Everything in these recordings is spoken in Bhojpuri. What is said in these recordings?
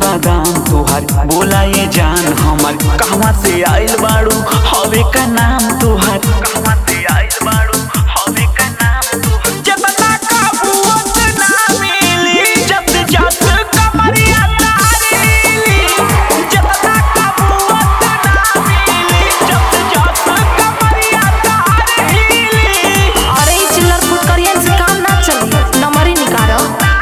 बादाम तुहार बोला ये जान हमर कहवा से आइल बाड़ू हवे का नाम तुहार कहवा से आइल बाड़ू हवे का नाम तुहार जतना काबूत ना मिली जब जस कमरिया तारीली जतना काबूत ना मिली जब जस कमरिया तारीली अरे ई चिल्लर फुटकरियन से काम ना चली नंबर ही निकालो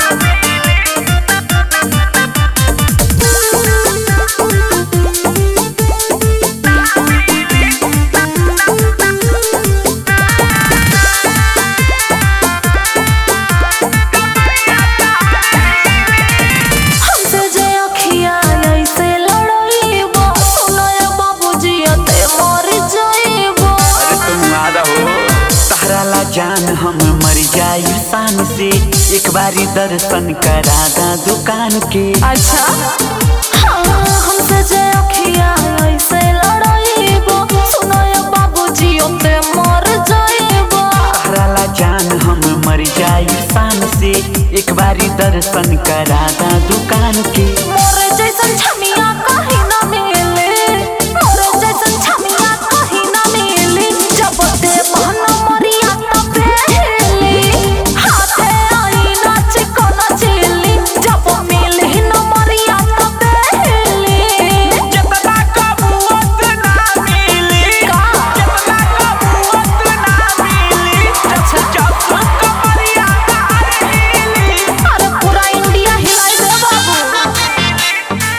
हमसे जे अखिया ऐसे लड़ाईबो सुनो ये बाबूजी ते मर जाईबो अरे तुम आदा हो तहरा ला जान हम मर जाई शान से एक बारी दर्शन करा दा दुकान के अच्छा हाँ, हमसे जे अखिया ऐसे लड़ाईबो सुनो ये बाबूजी ते मर जाईबो तहरा ला जान हम मर जाई शान से एक बारी दर्शन करा दा दुकान के मोरे जैसन छमिया कहीं ना मिले मोरे जैसन छमिया कहीं ना मिले जब ते मन मरिया तब हेली हाथे आई नाच को नचली जब मिली न मरिया तब हेली जतना कबूत ना मिली का? जतना कबूत ना मिली अच्छा। जब कमरिया तारीली अरे पूरा इंडिया हिलाई दे बाबू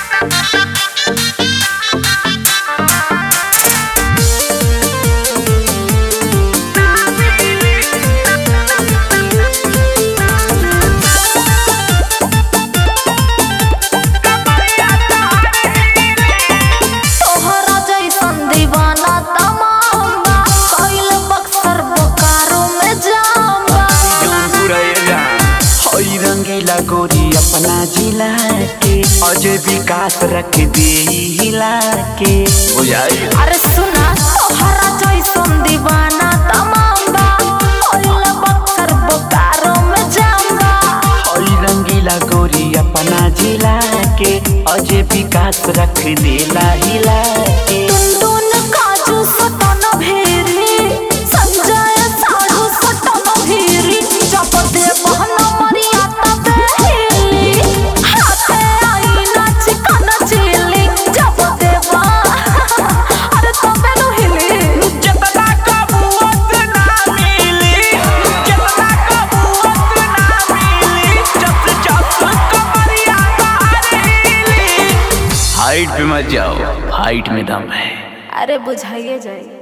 तोहरा जैसन दीवाना तमाम कइल बक्सर बोकारो में जाम जौनपुर एरिया हई रंगीला गोरी अपना जिला के अजय विकास रख दे हिला के बुझाई अरे सुना तोहरा जैसन दीवाना तमाम कइल बक्सर बोकारो में जाम हई रंगीला गोरी अपना जिला के अजय विकास रख देला हिला के टुनटुन काजू सटन भेरी संजय साधु सटन भेरी जब दे बहन मरिया तब हेली हाथे आई नाच कन चिली जब दे बा अरे तबे नु हिली जतना कबूत ना मिली जतना कबूत ना मिली जब जब कमरिया तारीली हाइट पे मत जाओ हाइट में दम है अरे बुझाइए जाए